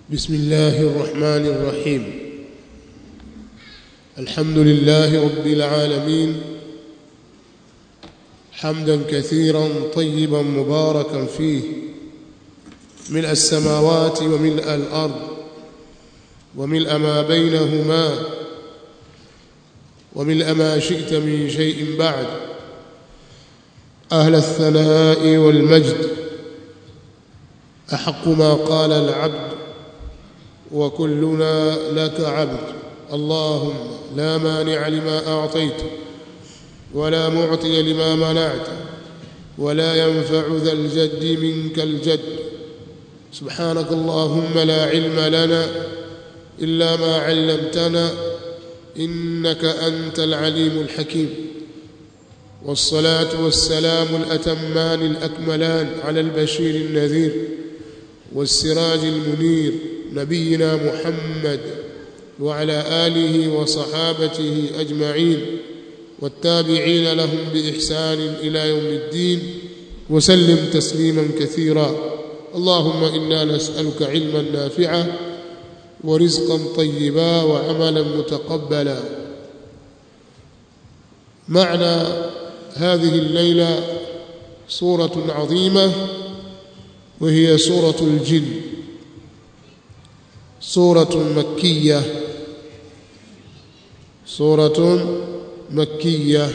بسم الله الرحمن الرحيم الحمد لله رب العالمين حمدا كثيرا طيبا مباركا فيه ملء السماوات وملء الارض وملء ما بينهما وملء ما شئت من شيء بعد اهل الثناء والمجد احق ما قال العبد وكلنا لك عبد اللهم لا مانع لما اعطيت ولا معطي لما منعت ولا ينفع ذا الجد منك الجد سبحانك اللهم لا علم لنا الا ما علمتنا انك انت العليم الحكيم والصلاه والسلام الاتمان الاكملان على البشير النذير والسراج المنير نبينا محمد وعلى اله وصحابته اجمعين والتابعين لهم باحسان الى يوم الدين وسلم تسليما كثيرا اللهم انا نسالك علما نافعا ورزقا طيبا وعملا متقبلا معنى هذه الليله سوره عظيمه وهي سوره الجن سوره مكيه سوره مكيه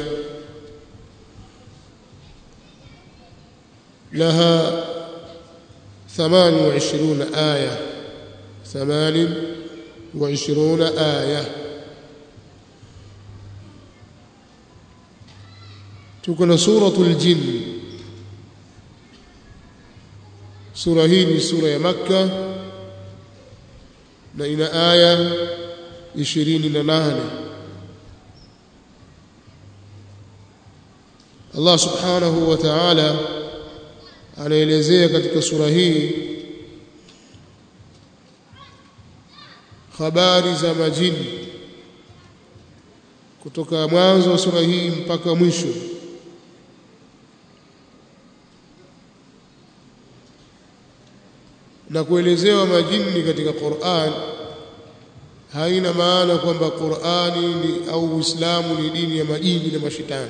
لها ثمان وعشرون ايه ثمان وعشرون ايه تكون سوره الجن sura hii ni sura ya makka na ina aya 28 Allah subhanahu wa ta'ala anaelezea katika sura hii habari za majini kutoka mwanzo wa sura hii mpaka mwisho na kuelezewa majini katika Qur'an haina maana kwamba Qur'ani ni au Uislamu ni dini ya majini na mashitani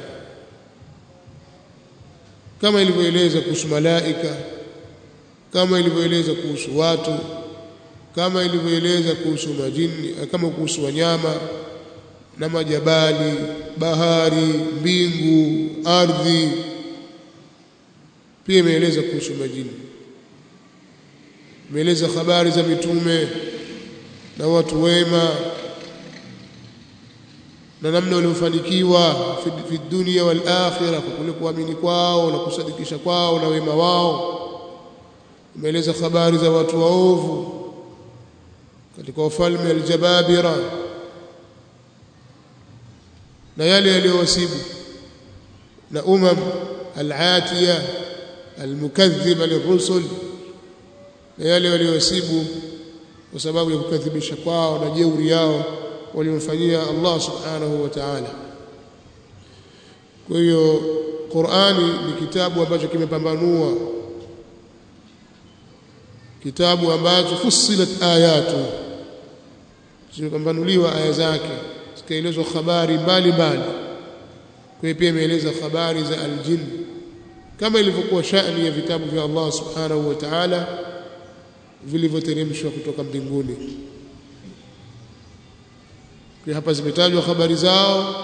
kama ilivyoeleza kuhusu malaika kama ilivyoeleza kuhusu watu kama ilivyoeleza kuhusu majini kama kuhusu wanyama na majabali bahari mbingu ardhi pia imeeleza kuhusu majini imeeleza habari za mitume na watu wema na namna waliofanikiwa fi dunia wal akhirah kwa kule kuamini kwao na kusadikisha kwao na wema wao imeeleza habari za watu waovu katika wafalme aljababira na yale yaliyowasibu na umam alatiya almukaththiba lirusul na yale waliowasibu kwa sababu ya kukadhibisha kwao na jeuri yao waliomfanyia Allah subhanahu wa ta'ala kwa hiyo Qur'ani ni kitabu ambacho kimepambanua kitabu ambacho fussilat ayatu zimepambanuliwa aya zake zikaelezwa habari mbalimbali kwa hiyo pia imeeleza habari za aljin kama ilivyokuwa shani ya vitabu vya Allah subhanahu wa ta'ala vilivyoteremshwa kutoka mbinguni kwa hapa zimetajwa habari zao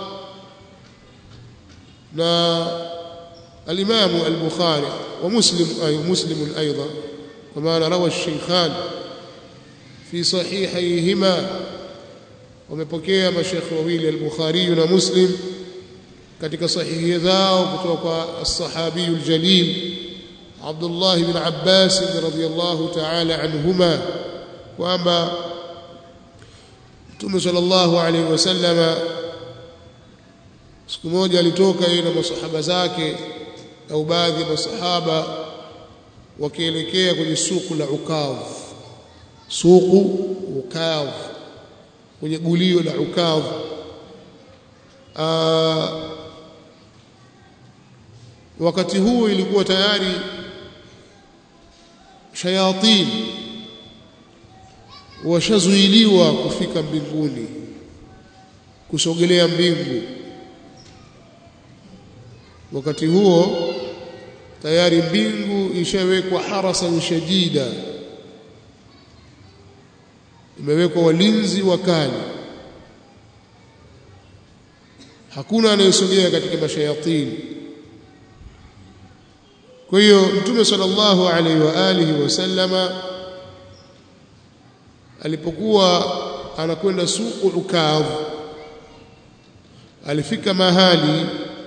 na al-Imam al-Bukhari wa Muslim ay Muslim ايضا كما روى الشيخان في صحيحيهما wamepokea mashekhi wawili al-Bukhari na Muslim katika sahihi zao kutoka kwa as-sahabi al-jalil عبد الله بن عباس رضي الله تعالى عنهما kwamba Mtume sallallahu alaihi wasallama siku moja alitoka yeye na masahaba zake au baadhi ya masahaba wakielekea kwenye suku la Ukav suku Ukav kwenye gulio la Ukav wakati huo ilikuwa tayari shayatin washazuiliwa kufika mbinguni kusogelea mbingu wakati huo tayari mbingu ishawekwa harasan shadida imewekwa walinzi wakali hakuna anayesogea katika mashayatini kwa hiyo mtume sallallahu alaihi wa alihi wasallama alipokuwa anakwenda suku ukadh alifika mahali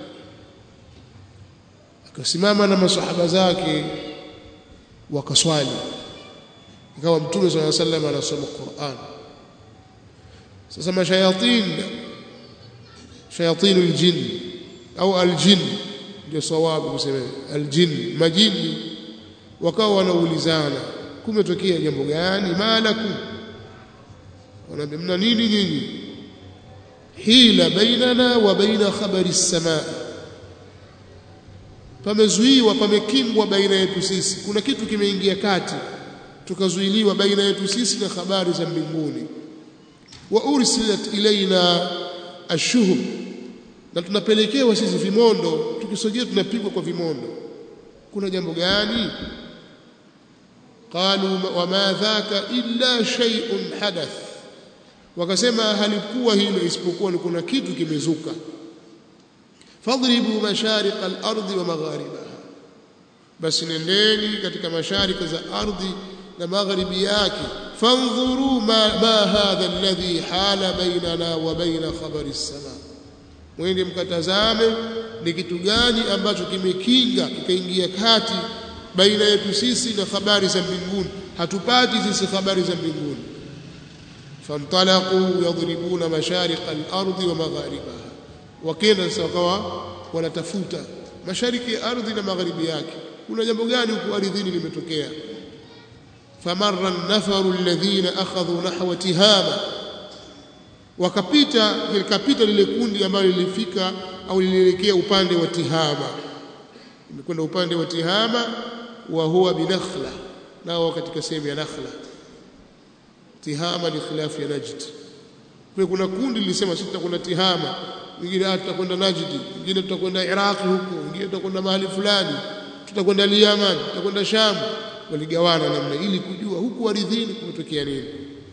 akasimama na masahaba zake wakaswali ikawa mtume sallallahu alaihi wasallam anasoma Qur'an sasa mashayatin shayatin aljin au aljin ndio sawabu kusema aljin majini wakawa wanaulizana kumetokea jambo gani malaku wanaambia mna nini nyinyi hila bainana wa baina khabari as-samaa pamezuiwa pamekingwa baina yetu sisi kuna kitu kimeingia kati tukazuiliwa baina yetu sisi na habari za mbinguni wa ursilat ilaina ashuhub na tunapelekewa sisi vimondo tukisogea tunapigwa kwa vimondo kuna jambo gani qalu wama dhaka illa shay'un hadath wakasema halikuwa hilo isipokuwa ni kuna kitu kimezuka fadribu mashariq al-ardi wa magharibaha basi nendeni katika mashariki za ardhi na magharibi yake fanzuru ma, ma hadha alladhi hala bainana wa baina khabari as-sama mwende mkatazame ni kitu gani ambacho kimekinga kikaingia kati baina yetu sisi na habari za mbinguni hatupati sisi habari za mbinguni fantalaqu yadribuna mashariq al-ardi wa magharibaha wakenda sasa wakawa wanatafuta mashariki ya ardhi na magharibi yake kuna jambo gani huko ardhini limetokea famarra an-nafaru alladhina akhadhu nahwa tihama wakapita likapita lile kundi ambalo lilifika au lilielekea upande wa tihama limekwenda upande wa tihama wa huwa binakhla nao katika sehemu ya nakhla tihama ni khilafu ya najd kwa kuna kundi lilisema sisi tutakwenda tihama wengine tutakwenda najdi wengine tutakwenda iraqi huko wengine tutakwenda mahali fulani tutakwenda Yaman tutakwenda Sham waligawana namna ili kujua huku ardhini kumetokea nini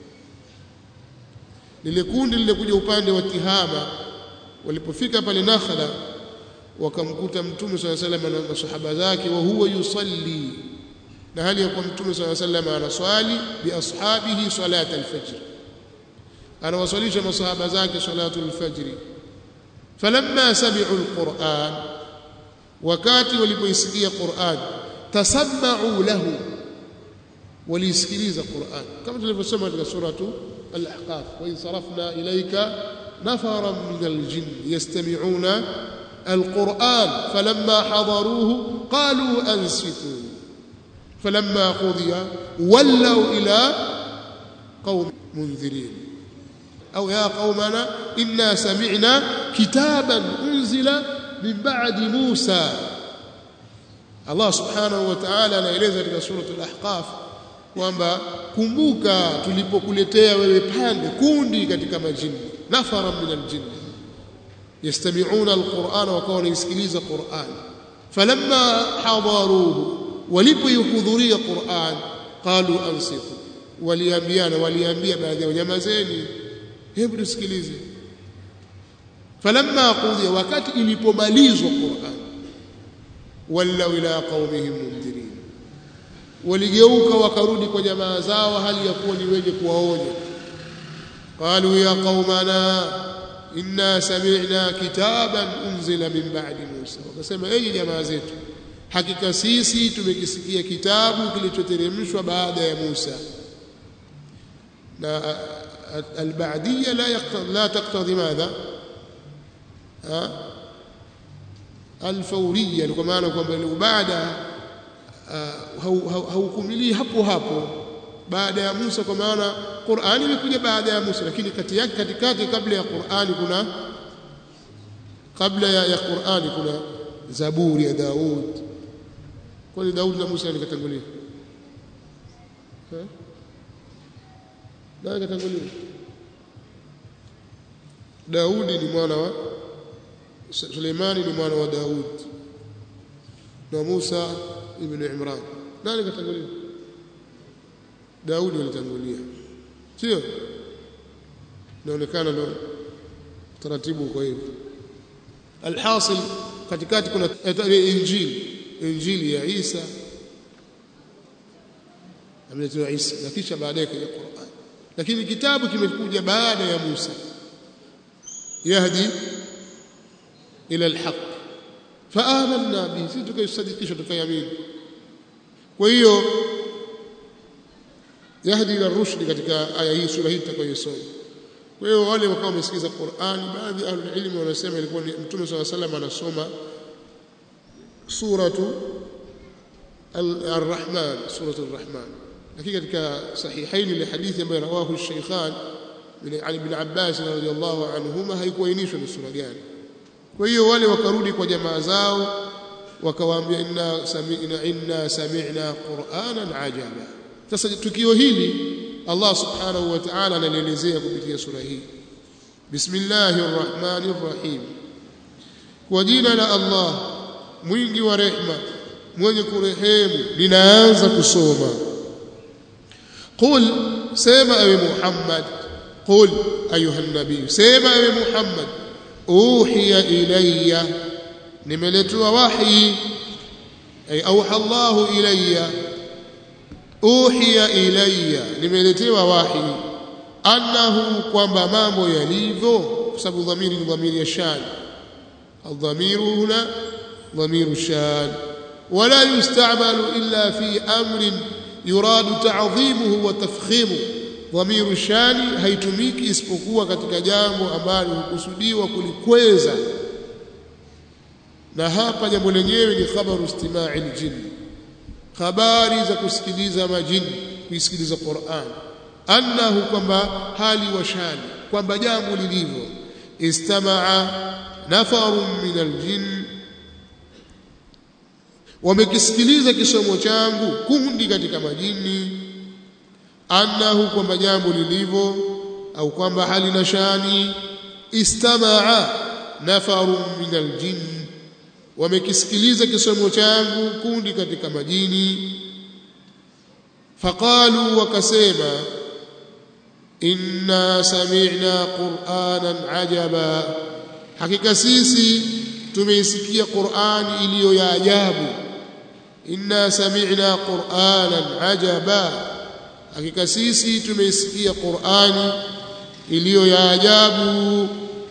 lile kundi lilikuja upande wa Tihama walipofika pale Nakhla wakamkuta mtume swalla sallam na masahaba zake wa huwa yusalli na hali ya kuwa mtume swalla sallam anaswali bi ashabihi salat al-fajr anawaswalisha masahaba zake salatu al-fajr falamma sami'u al-Qur'an wakati walipoisikia Qur'an tasamma'u lahu walisikiliza Qur'an kama tulivyosema katika suratu al-ahqaf wa in sarafna ilayka nafaran min al-jinn yastami'una al-Qur'an falamma hadaruhu qalu ansitu falamma qudiya wallaw ila qaum munzirin أو يا قومنا إنا سمعنا كتابا أنزل من بعد موسى Allah subhanahu wa ta'ala anaeleza katika suratul ahqaf kwamba kumbuka tulipokuletea wewe pande kundi katika majini nafara min aljin yastami'una alqur'ana wakawa wanaisikiliza qur'an falamma hadaruhu walipoihudhuria qur'an qalu ansitu waliambiana waliambia baadhi ya nyamazeni hebu tusikilize falamma qudiya wakati ilipomalizwa qur'an wallaw ila qaumihim mundhirin waligeuka wakarudi kwa jamaa zao hali ya kuwa ni wenye kuwaonya qalu ya qaumana inna sami'na kitaban unzila min ba'di Musa wakasema enyi jamaa zetu hakika sisi tumekisikia kitabu kilichoteremshwa baada ya Musa na البعدية لا يقتضي لا تقتضي ماذا؟ ها؟ الفورية kwa maana kwamba ile baada haukumilii hapo hapo baada ya Musa kwa maana Qur'ani imekuja baada ya Musa lakini kati yake katikati kabla ya Qur'ani kuna kabla ya, ya Qur'ani kuna Zaburi ya Daud kwani Daud na Musa nikatangulia nani katangulia Daudi ni mwana wa Suleimani ni mwana wa Daud na Musa ibn Imran nani katangulia Daudi alitangulia sio inaonekana ndo taratibu kwa hivyo alhasil katikati kuna injili injili ya Isa ameletewa Isa na kisha baadaye kaja Qur'an lakini kitabu kimekuja baada ya Musa yahdi ila alhaq faamanna bihi sisi tukaisadikisha tukaiamini kwa hiyo yahdi ila rushdi katika aya hii sura hii tutakayosoma kwa hiyo wale wakawa wamesikiza Qur'an baadhi ya ilmu wanasema ilikuwa ni Mtume صلى الله عليه وسلم anasoma suratu Ar-Rahman suratu Ar-Rahman lakini katika sahihaini ile hadithi ambayo rawahu Shaykhan min Ali ibn Abbas radhiyallahu anhuma haikuainishwa ni sura gani kwa hiyo wale wakarudi kwa jamaa zao wakawaambia inna sami'na inna sami'na qur'anan ajaba sasa tukio hili Allah subhanahu wa ta'ala analielezea kupitia sura hii bismillahir rahmanir rahim kwa jina la Allah mwingi wa rehma mwenye kurehemu linaanza kusoma qul sema ewe Muhammad qul ayuha nabii sema ewe Muhammad uhiya ilayya nimeletwa wahi ay auha Allah ilayya uhiya ilayya nimeletewa wahi annahu kwamba mambo yalivyo kwa sababu dhamiri ni dhamiri ya shani الضمير هنا ضمير شان ولا يستعمل إلا في أمر يراد تعظيمه وتفخيمه ضمير الشان haitumiki isipokuwa katika jambo ambalo hukusudiwa kulikweza na hapa jambo lenyewe ni khabaru istima'i aljin habari za kusikiliza majini kuisikiliza Qur'an annahu kwamba hali wa shani kwamba jambo lilivyo istamaa nafarun min aljin wamekisikiliza kisomo changu kundi katika majini annahu kwamba jambo lilivyo au kwamba hali na shani istamaa nafarun min aljin wamekisikiliza kisomo changu kundi katika majini faqalu wakasema inna sami'na qur'anan ajaba hakika sisi tumeisikia qur'ani iliyo ya ajabu inna sami'na qur'anan ajaba hakika sisi tumeisikia qur'ani iliyo ya ajabu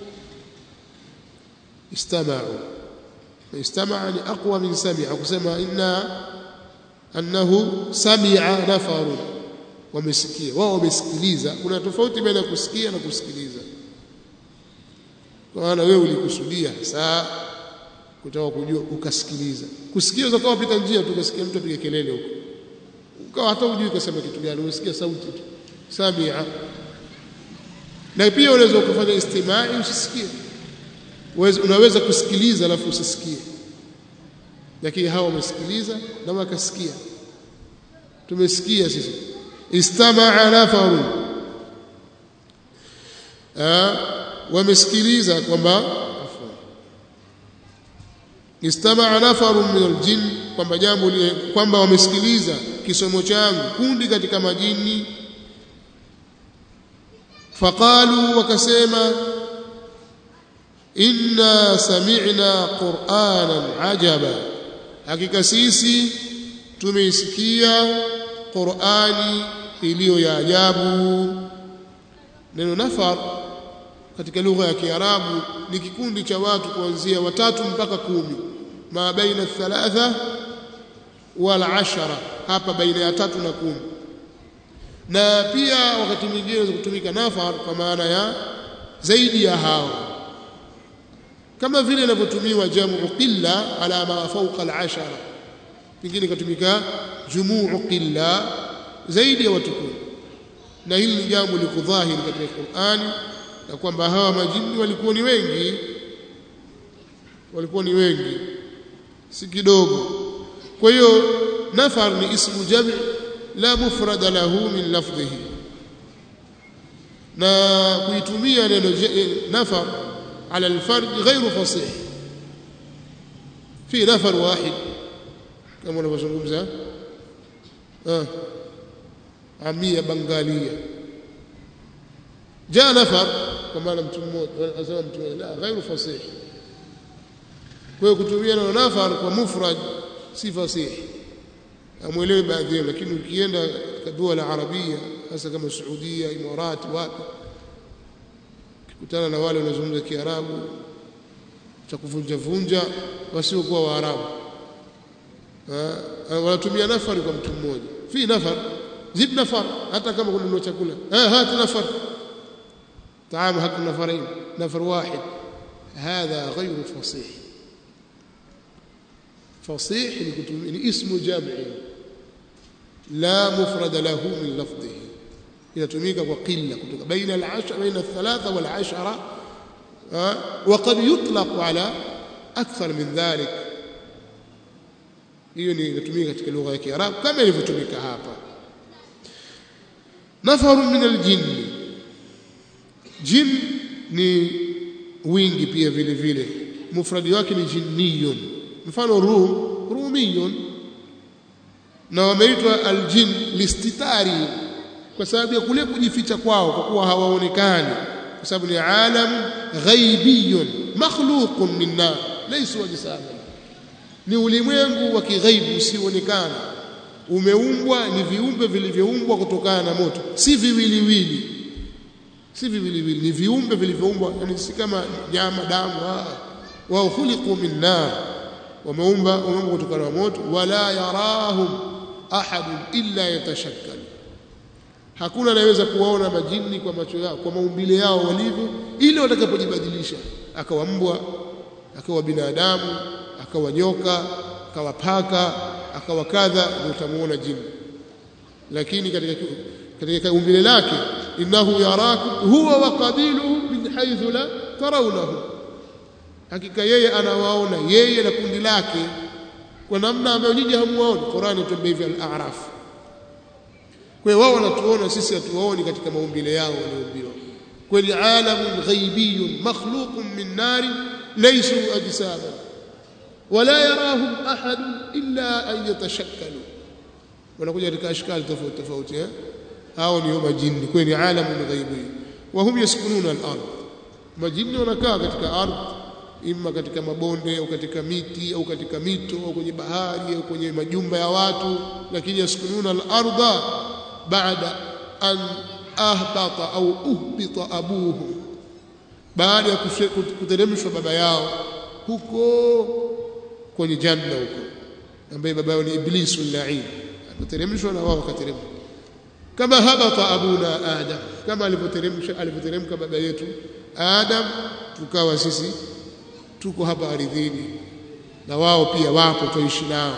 istama'u استمع لأقوى من سمع kusema inna annahu sami'a nafaru wamesikia wao wamesikiliza kuna tofauti baina ya kusikia na kusikiliza kwa maana wewe ulikusudia saa kutaka kujua ukasikiliza kusikia unaweza kuwa pita njia tu ukasikia mtu apiga kelele huko ukawa hata hujui kasema kitu gani umesikia sauti tu sami'a na pia unaweza kufanya istimai usisikie unaweza kusikiliza alafu usisikie lakini hawa wamesikiliza na wakasikia tumesikia sisi istamaa nafaru wamesikiliza kwamba istamaa nafaru min aljin kwamba jambo kwamba wamesikiliza kisomo changu kundi katika majini faqalu wakasema inna sami'na qur'anan ajaba hakika sisi tumeisikia qur'ani iliyo ya ajabu neno nafar katika lugha ya kiarabu ni kikundi cha watu kuanzia watatu mpaka kumi ma baina thalatha wal ashara hapa baina ya tatu na kumi na pia wakati mwingine unaweza kutumika nafar kwa maana ya zaidi ya hao kama vile inavyotumiwa jamu qilla ala ma fawqa al-ashara pengine katumika jumuu qilla zaidi ya watu kumi na hili ni jambo liko dhahiri katika Qur'ani na kwamba hawa majini walikuwa ni wengi walikuwa ni wengi si kidogo kwa hiyo nafar ni ismu jami la mufrada lahu min lafdhihi na kuitumia neno nafar ala alfard ghairu fasih fi nafar wahid kama unavyozungumza ah amia bangalia jaa nafar kwa maana mtu mmoja anasema mtu mmoja la ghairu fasih kwa hiyo kutumia neno nafar kwa mufrad si fasihi amwelewe baadhi yao lakini ukienda katika dua la arabia hasa kama Saudia Imarati wapi kukutana na wale wanazungumza Kiarabu cha kuvunja vunja wasiokuwa Waarabu wanatumia nafari kwa mtu mmoja fi nafar zid nafar hata kama kuna chakula eh hata nafar طعام حق نفرين نفر واحد هذا غير فصيح فصيح يعني اسم جامع لا مفرد له من لفظه inatumika kwa qilla kutoka baina al-ashra baina al-thalatha wal-ashara wa qad yutlaq ala akthar min dhalik hiyo ni inatumika katika lugha ya Kiarabu kama ilivyotumika hapa nafaru min al-jinn jin ni wingi pia vile vile mufradi wake ni jinniyun mfano rum rumiyun na wameitwa aljin listitari kwa sababu ya kule kujificha kwao kwa kuwa hawaonekani kwa sababu ni alam ghaibiyun makhluqun min nar laysa wajisama ni ulimwengu wa kighaibu usioonekana umeumbwa ni viumbe vilivyoumbwa kutokana na moto si viwiliwili si viwiliwili ni viumbe vilivyoumbwa yani si kama nyama damu wao khuliqu min nar wameumba wameumbwa kutokana na moto wala yarahum ahad illa yatashakkal hakuna anayeweza kuwaona majini kwa macho yao kwa maumbile yao walivyo ili watakapojibadilisha akawa mbwa akawa binadamu akawa nyoka akawa paka akawa kadha ndio utamuona jini lakini katika katika umbile lake innahu yarakum huwa wa qabiluhu min haythu la tarawnahu hakika yeye anawaona yeye na kundi lake kwa namna ambayo nyinyi hamuwaoni Qur'ani tuambia hivi al-a'raf kwa hiyo wao wanatuona sisi hatuwaoni katika maumbile yao walioumbiwa kwani alamun ghaibiyun makhluqun min nar laysu ajsama wala yarahum ahad illa an yatashakkalu wanakuja katika ashkali tofauti tofauti eh hao ni majini kwani alamun ghaibi wa hum yaskununa al-ard majini wanakaa katika ardhi imma katika mabonde au katika miti au katika mito au kwenye bahari au kwenye majumba ya watu lakini yaskununa al-ardha baada an ahbata au uhbita abuhu baada ya kuteremshwa baba yao huko kwenye janna huko ambaye baba yao ni iblisu lain akateremshwa na wao wakateremka kama habata abuna adam kama alivyoteremsha alivyoteremka baba yetu adam tukawa sisi tuko hapa ardhini na wao pia wapo tuishi nao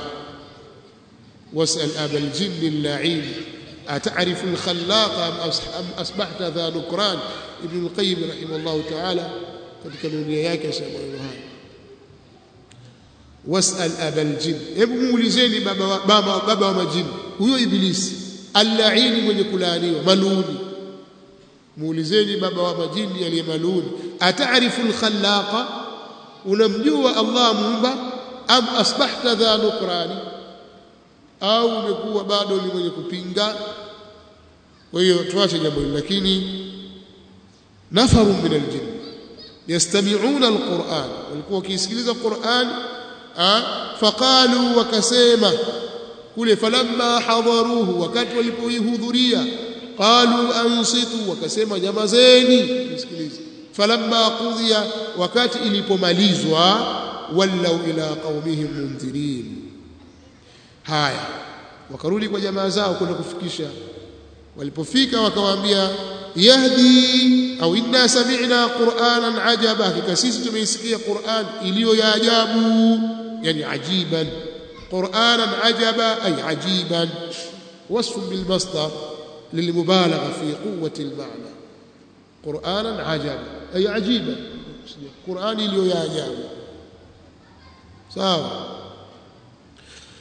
wasal abal jinni al-la'in ata'rifu al-khallaq am asbahta dha nukran ibn al-qayyim rahimahullah ta'ala katika dunia yake asema haya wasal abal jinn hebu muulizeni baba baba baba wa majini huyo ibilisi al-la'in mwenye kulaaniwa maluni muulizeni baba wa majini aliye maluni ata'rifu al-khallaqa unamjua Allah muumba am asbahta dha nukrani au umekuwa bado ni mwenye kupinga kwa hiyo tuache jambo hili lakini nafaru min aljin yastami'una alquran walikuwa wakisikiliza Qur'an faqalu wakasema kule falamma hadaruhu wakati walipoihudhuria qalu ansitu wakasema nyamazeni msikilize falamma qudhiya wakati ilipomalizwa wallau ila qaumihim mundhirin haya wakarudi kwa jamaa zao kwenda kufikisha walipofika wakawaambia yahdi au inna sami'na qur'anan ajaba hakika sisi tumeisikia qur'an iliyo ya ajabu yani ajiban qur'anan ajaba ay ajiban wasf bil masdar للمبالغه في قوه المعنى قرانا عجبا اي عجيبا قران iliyo ya ajabu sawa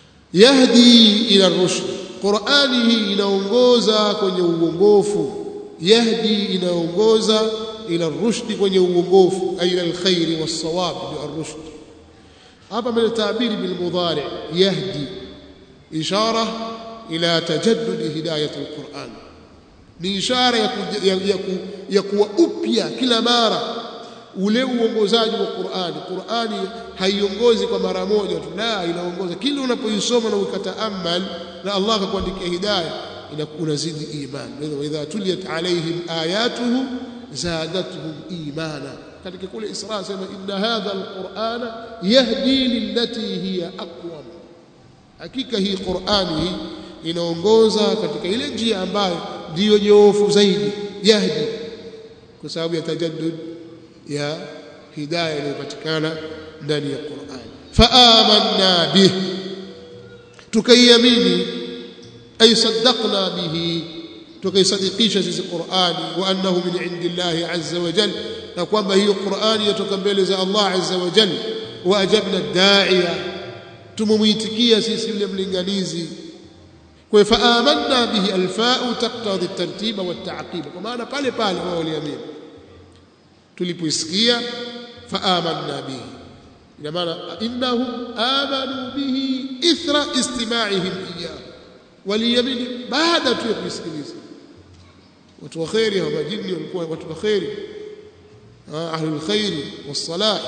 yahdi ila rushd qurani hii inaongoza kwenye uongofu yahdi inaongoza ila rushdi kwenye uongofu ay ila alkhairi was-sawab bi ar-rushd hapa mbele tabiri bil mudari yahdi ishara ila tajaddud hidayat al-Qur'an ni ishara ya, ku, ya, ya, ku, ya kuwa upya kila mara ule uongozaji wa Qur'ani. Qur'ani haiongozi kwa mara moja tu, la, inaongoza kila unapoisoma na ukataamal na Allah akakuandikia hidayah, unazidi iman. Wa idha tuliyat alaihim ayatuhu zadatuhum imana. Katika kule Isra sema inna hadha alqur'ana yahdi lillati hiya aqwam, hakika hii Qur'ani hii inaongoza katika ile njia ambayo ndiyo nyoofu zaidi, yahdi kwa sababu ya tajaddud ya hidayah inayopatikana ndani ya Qur'an faamanna bih tukaiamini ay saddaqna bihi tukaisadikisha sisi Qur'ani wa annahu min indillahi azza wa jalla na kwamba hiyo Qur'ani yatoka mbele za Allah azza wa jalla wa ajabna da'iya tumumuitikia sisi yule mlinganizi kwa faamanna bihi alfa'u taqtadi at-tartiba wat-ta'qiba kwa maana pale pale wao waliamini tulipoisikia faamanna bihi ina maana innahum amanu bihi ithra istima'ihim iyyahu waliamini baada tu ya kusikiliza watu wa khairi hawa majini walikuwa watu wa khairi ahlul khairi was-salah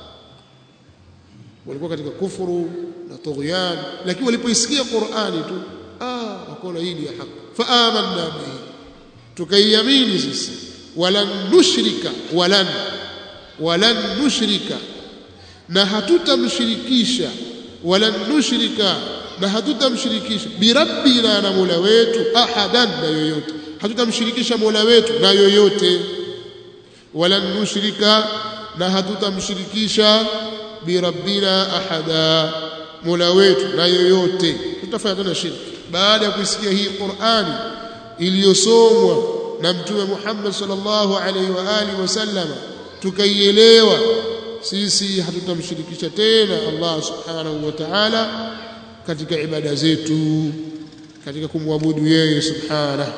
walikuwa katika kufuru na tughyan lakini walipoisikia Qur'ani tu ah wakaona hii ni ya haki faamanna bihi tukaiamini sisi walan nushrika walan walan nushrika na hatutamshirikisha walan nushrika na hatutamshirikisha birabbina na mola wetu ahadan na yoyote hatutamshirikisha mola wetu na yoyote walan nushrika na hatutamshirikisha birabbina ahada mola wetu na yoyote tutafanya tena shirki baada ya kuisikia hii Qur'ani iliyosomwa na mtume Muhammad sallallahu alaihi wa alihi wasallam tukaielewa sisi hatutamshirikisha tena Allah subhanahu wa ta'ala katika ibada zetu katika kumwabudu yeye subhanahu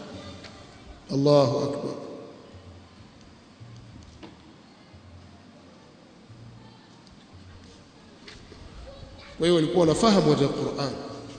Allahu akbar kwa hiyo walikuwa wanafahamu wa Qur'an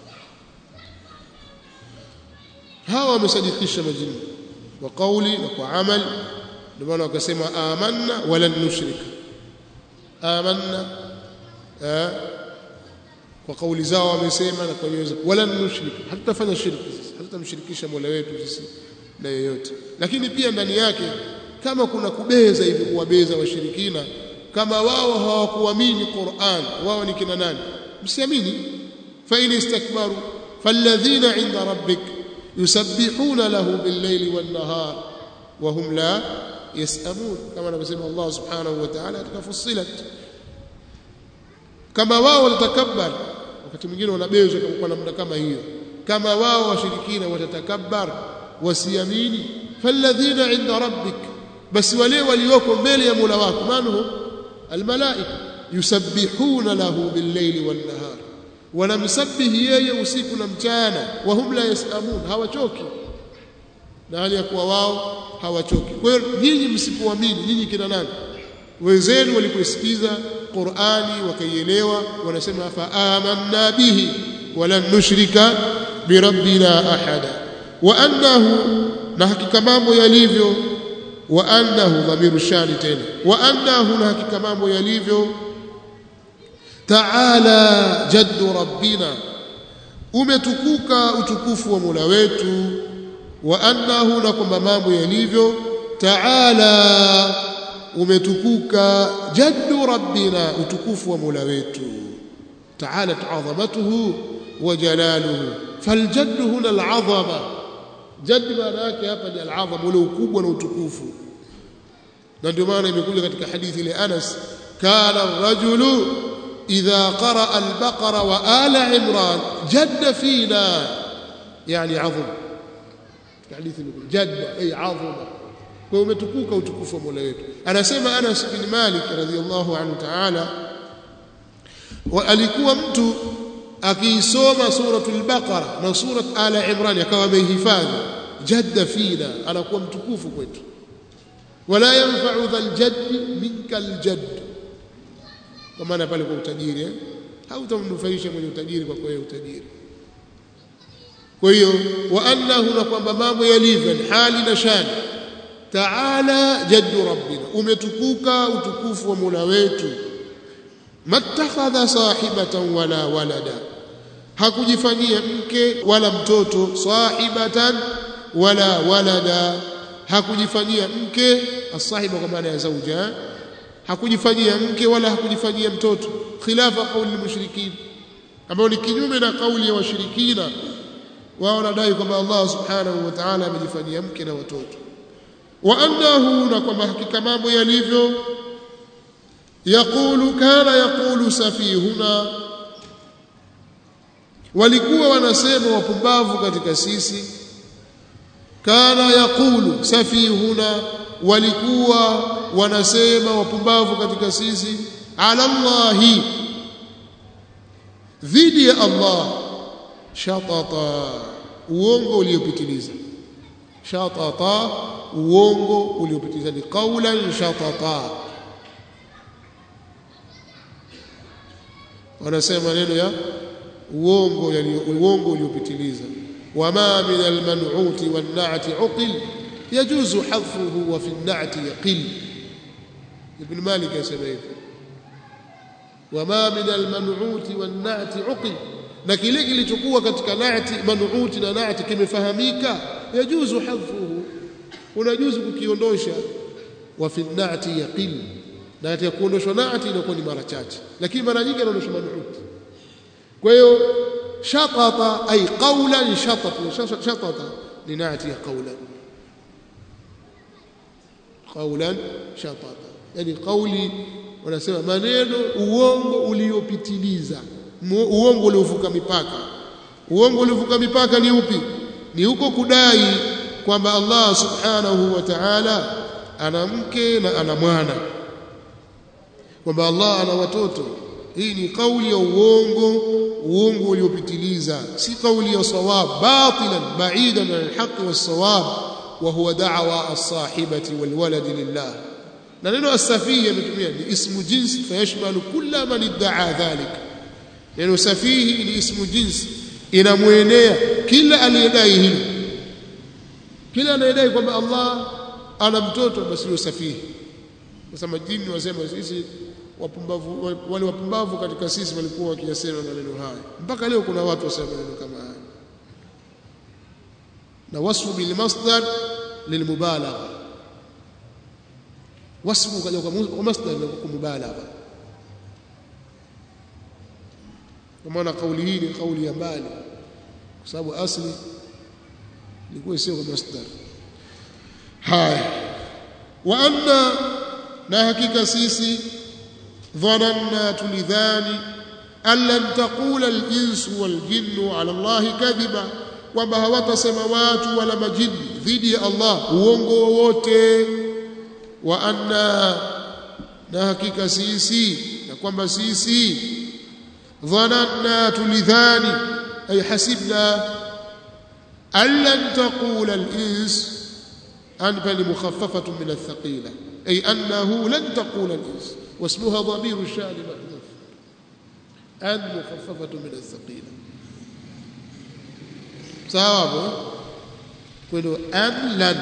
hawa wamesadikisha majini kwa kauli na kwa amal ndio maana wakasema amanna wala nushrika amanna eh, kwa kauli zao wamesema na kwa nyoyo wala nushrika hatutafanya shirki sisi hatutamshirikisha Mola wetu sisi na yeyote lakini pia ndani yake kama kuna kubeza hivi kuwabeza washirikina kama wao hawakuamini Qur'an wao ni kina nani msiamini fa in istakbaru falladhina 'inda rabbik yusabbihuna lahu bil-layli wan-nahar wa hum la yasamun kama anavyosema Allah subhanahu wa ta'ala katika Fussilat kama wao walitakabbar wakati mwingine wanabezwa kwa namna kama hiyo kama wao washirikina watatakabbar wasiamini falladhina 'inda rabbik basi wale walioko mbele ya Mola wako manhum almalaika yusabbihuna lahu bil-layli wan-nahar wanamsabihi yeye usiku na mchana wa hum la yasamun hawachoki na hali ya kuwa wao hawachoki kwa hiyo nyinyi msipoamini nyinyi kina nani wenzenu waliposikiza Qur'ani wakaielewa wanasema fa amanna bihi wala nushrika birabbina ahada wa annahu na hakika mambo yalivyo wa annahu dhamiru shani tena wa annahu na hakika mambo yalivyo ta'ala jaddu rabbina umetukuka utukufu wa Mola wetu wa annahu na kwamba mambo yalivyo ta'ala umetukuka jaddu rabbina utukufu wa Mola wetu ta'ala ta'azamatuhu wa jalaluhu faljaddu huna al'azama jadd maana yake hapa ni al'azama ule ukubwa na utukufu na ndio maana imekuja katika hadithi ile Anas kana ar-rajulu idha qaraa al-baqara wa ala imran jadda fina yani azim hadithi imekuja jadda ay azima kwa umetukuka utukufu wa Mola wetu anasema Anas bin Malik radhiyallahu anhu ta'ala alikuwa mtu akiisoma suratul baqara na surat ala imran akawa amehifadhi jadda fina anakuwa mtukufu kwetu wala yanfa'u dhal jaddi minka aljadd kwa maana pale kwa utajiri eh? hautamnufaisha mwenye utajiri kwa kwa utajiri kwa hiyo wa annahu na kwamba mambo yalivyo ni hali na shani taala jaddu rabbina umetukuka utukufu wa Mola wetu mattakhadha sahibatan wala walada hakujifanyia mke wala mtoto sahibatan wala walada hakujifanyia mke asahiba kwa maana ya zauja hakujifanyia mke wala hakujifanyia mtoto khilafa kauli mushrikin ambao ni kinyume na kauli ya washirikina wao wanadai kwamba Allah subhanahu wa ta'ala amejifanyia mke na watoto wa annahu na kwamba hakika mambo yalivyo yaqulu kana yaqulu safihuna walikuwa wanasema wapumbavu katika sisi kana yaqulu safihuna walikuwa wanasema wapumbavu katika sisi ala Allahi dhidi ya Allah shatata uongo uliopitiliza shatata uongo uliopitiliza ni qaulan shatata wanasema maneno ya uongo yani uongo uliopitiliza wama min alman'uti wan-na'ti uqil yajuzu hadfuhu wa fi an-na'ti yaqil ibn malik yasema hivyo wama min alman'uti wan-na'ti uqil na kile kilichokuwa katika na'ti man'uti na na'ti kimefahamika yajuzu hadfuhu unajuzu kukiondosha wa fi an-na'ti yaqil na katika kuondoshwa na'ti inakuwa ni mara chache lakini mara nyingi inaondoshwa man'uti kwa hiyo shatata ay qawlan shatata shatata ni na'ti ya qawlan qawlan shatata yani kauli wanasema maneno uongo uliopitiliza uongo uliovuka mipaka uongo uliovuka mipaka ni upi ni huko kudai kwamba Allah subhanahu wa ta'ala ana mke na ana mwana kwamba Allah ana watoto hii ni kauli ya uongo uongo uliopitiliza si kauli ya sawab batilan ba'idan an alhaq was-sawab wa huwa da'wa as-sahibati wal walad lillah na neno as-safihi ametumia ni ismu jinsi fayashmalu kulla man idda'a dhalik neno safihi ni ismu jinsi inamwenea kila aliyedai hilo kila anayedai kwamba Allah ana mtoto basi ni safihi sasa majini wasema sisi wapumbavu wale wapumbavu katika sisi walikuwa wakiyasema maneno haya mpaka leo kuna watu wasema maneno kama haya na wasfu bil masdar lilmubalagha wasfu kaja kwa masdar na kwa mubalagha kwa maana kauli hii ni kauli ya mbali kwa sababu asli ilikuwa sio kwa masdar haya wa anna na hakika sisi dhananna tulidhani an lan taqula al-insu wal-jinnu ala Allah kadhiba kwamba hawatasema watu wala majini dhidi ya Allah uongo wowote wa anna na hakika sisi na kwamba sisi dhananna tulidhani ay hasibna an lan taqula al-ins an bal mukhaffafatun min ath-thaqila ay annahu lan taqula al-ins واسمها ضمير الشأن محذوف أن مخففة من الثقيلة صواب قلوا أن لن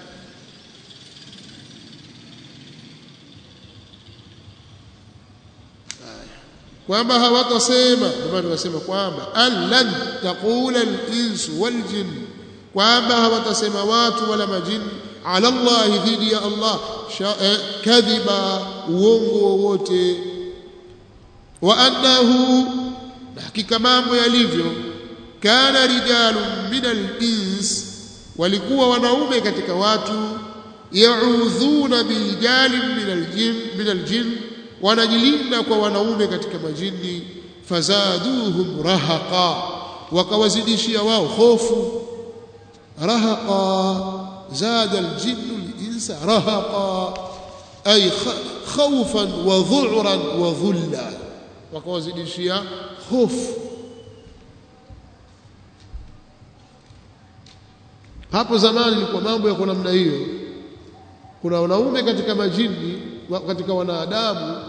kwamba hawatasema ndio maana tunasema kwamba an lan taqula al-insu wal jinn kwamba hawatasema watu wala majini ala Allah dhidi ya Allah kadhiba uongo wowote wa annahu hakika mambo yalivyo kana rijalun min al-ins walikuwa wanaume katika watu yaudhuna bijalin min al-jin min al-jin wanajilinda kwa wanaume katika majini fazaduhum rahaqa wakawazidishia wao hofu rahaqa zada al-jinnu al-insa rahaqa ay khawfan wa dhu'ran wa dhulla wakawazidishia hofu hapo zamani ilikuwa mambo yako namna hiyo kuna wanaume katika majini katika wanadamu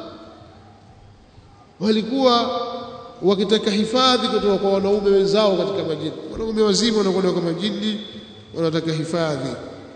walikuwa wakitaka hifadhi kutoka kwa wanaume wenzao katika majini wanaume wazima wanakwenda kwa majini wanataka hifadhi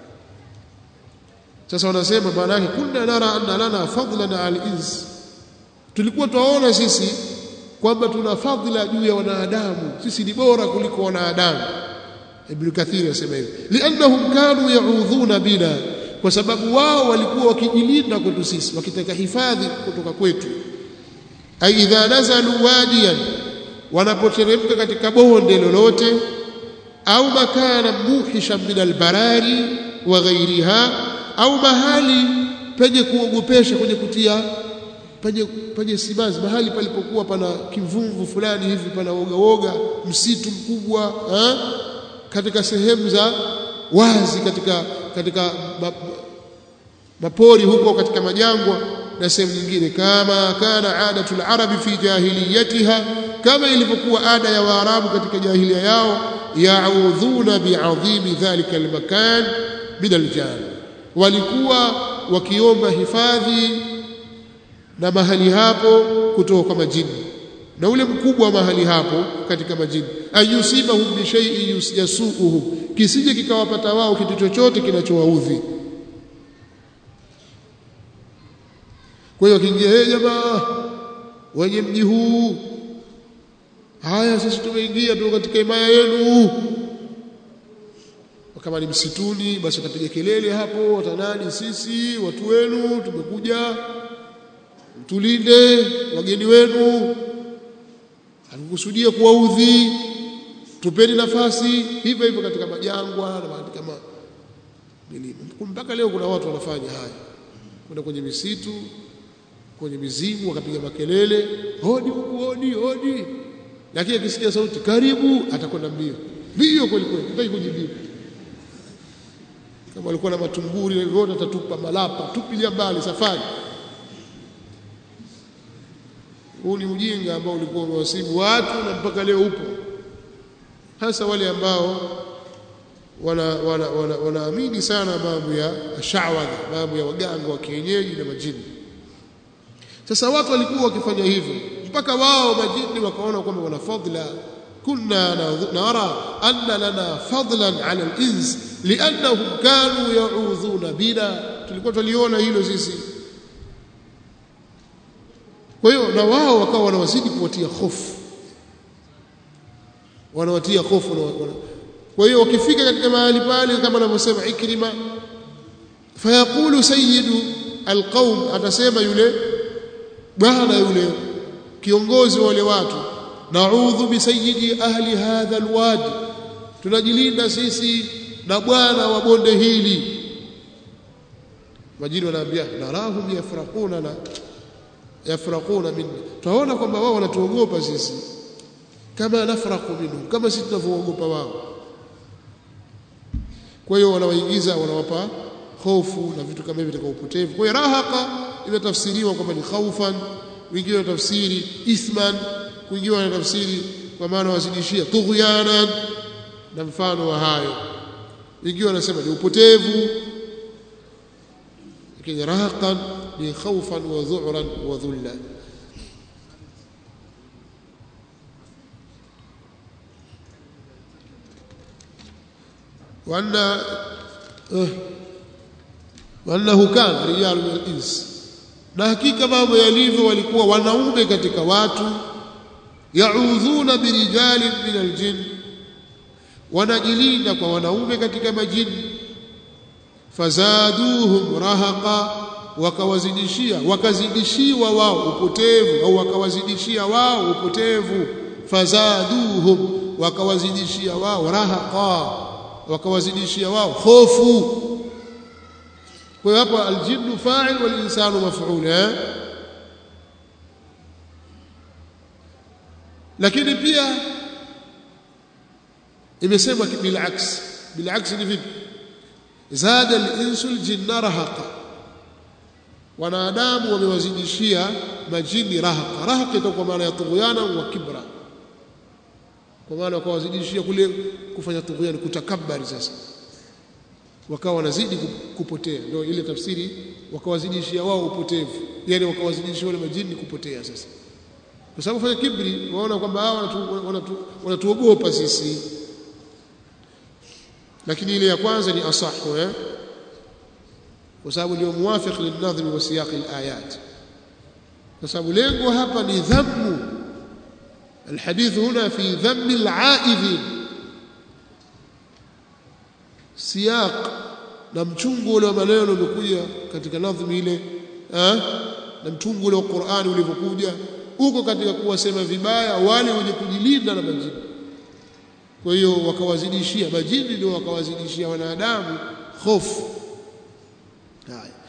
sasa wanasema maana yake kunna nara anna lana fadlan al-ins tulikuwa tuwaona sisi kwamba tuna fadhila juu ya wanadamu sisi ni bora kuliko wanadamu Ibn Kathir anasema hivi liannahum kanu ya'udhuna bina kwa sababu wao walikuwa wakijilinda kwetu sisi wakitaka hifadhi kutoka kwetu ai idha nazalu wadiyan wanapoteremka katika bonde lolote au makana muhishan min albarari wa ghairiha au mahali penye kuogopesha kwenye kutia penye penye simanzi mahali palipokuwa pana kivumvu fulani hivi pana woga woga msitu mkubwa ha? katika sehemu za wazi katika katika mapori huko katika majangwa na sehemu nyingine kama kana adatul arabi fi jahiliyatiha kama ilivyokuwa ada ya waarabu katika jahilia yao yaudhuna biadhimi dhalika almakan min aljan walikuwa wakiomba hifadhi na mahali hapo kutoka kwa majini na ule mkubwa wa mahali hapo katika majini ayusibahum bi shay'in yasuuhum kisije kikawapata wao kitu chochote kinachowaudhi kwa hiyo kiingia hey jamaa wenye mji huu haya sisi tumeingia tu katika himaya yenu kama ni msituni basi watapiga kelele hapo watanadi sisi watu wenu tumekuja tulinde wageni wenu hatukusudia kuwaudhi tupeni nafasi hivyo hivyo katika majangwa na mahali kama milima mpaka leo kuna watu wanafanya haya kwenda kwenye misitu kwenye mizimu wakapiga makelele hodi huku hodi hodi lakini akisikia sauti karibu atakwenda mbio mbio kweli kweli hataki kujibiwa kama alikuwa na matunguri yote atatupa malapa tupilia mbali safari huu ni ujinga ambao ulikuwa umewasibu watu na mpaka leo upo hasa wale ambao wanaamini wana, wana, wana, wana sana mambo ya shawadha mambo ya waganga wa kienyeji na majini sasa watu walikuwa wakifanya hivyo mpaka wao majini wakaona kwamba wana fadla kunna nara anna lana fadlan ala al-ins liannahum kanu ya'udhuna bina tulikuwa tuliona hilo sisi kwa hiyo na wao wakawa wanawazidi kuwatia hofu wanawatia hofu na kwa hiyo wakifika katika mahali pale kama anavyosema Ikrima fayaqulu sayyidu alqaum atasema yule bwana yule kiongozi wa wale watu na'udhu bi sayyidi ahli hadha alwadi tunajilinda sisi na bwana wa bonde hili majini wanaambia narahum yafraquna na yafraquna minna tunaona kwamba wao wanatuogopa sisi kama nafraqu minhum kama sisi tunavyoogopa wao kwa hiyo wanawaingiza wanawapa hofu na vitu kama hivi katika upotevu kwa hiyo rahaqa imetafsiriwa kwamba ni khaufan wengine wanatafsiri ithman wengine wanatafsiri kwa maana wazidishia tughyanan na mfano wa hayo wengine wanasema ni upotevu lakini rahaqan ni khawfan wa dhu'ran wa dhulla وأن وأنه كان رجال من الإنس na hakika mambo yalivyo walikuwa wanaume katika watu yaudhuna birijali min aljin wanajilinda kwa wanaume katika majini fazaduhum rahaqa wakawazidishia wakazidishiwa wao upotevu au wakawazidishia wao upotevu fazaduhum wakawazidishia wao rahaqa wakawazidishia wao hofu kwa hiyo hapa aljinnu fa'il wal insanu maf'ul eh lakini pia imesemwa bilaks bilaks ni vipi zada al-insu al-jinna rahaqa wanadamu wamewazidishia majini rahaqa rahaqa itakuwa maana ya tughyana wa kibra kwa maana wakawazidishia kule kufanya tughyani kutakabari sasa wakawa wanazidi kupotea ndio ile tafsiri wakawazidishia wao upotevu yani wakawazidishia wale majini kupotea sasa kwa sababu fanya kibri waona kwamba hawa wanatuogopa wanatu, sisi lakini ile ya kwanza ni asahu eh kwa sababu ndio muwafiq linadhmi wa siyaq alayat kwa sababu lengo hapa ni dhammu الحديث هنا في ذم العائذين سياق na mchungu ule wa maneno uliokuja katika nadhmi ile eh na mchungu ule wa Qur'ani ulivyokuja uko katika kuwasema vibaya wale wenye kujilinda na majini kwa hiyo wakawazidishia majini ndio wakawazidishia wanadamu hofu haya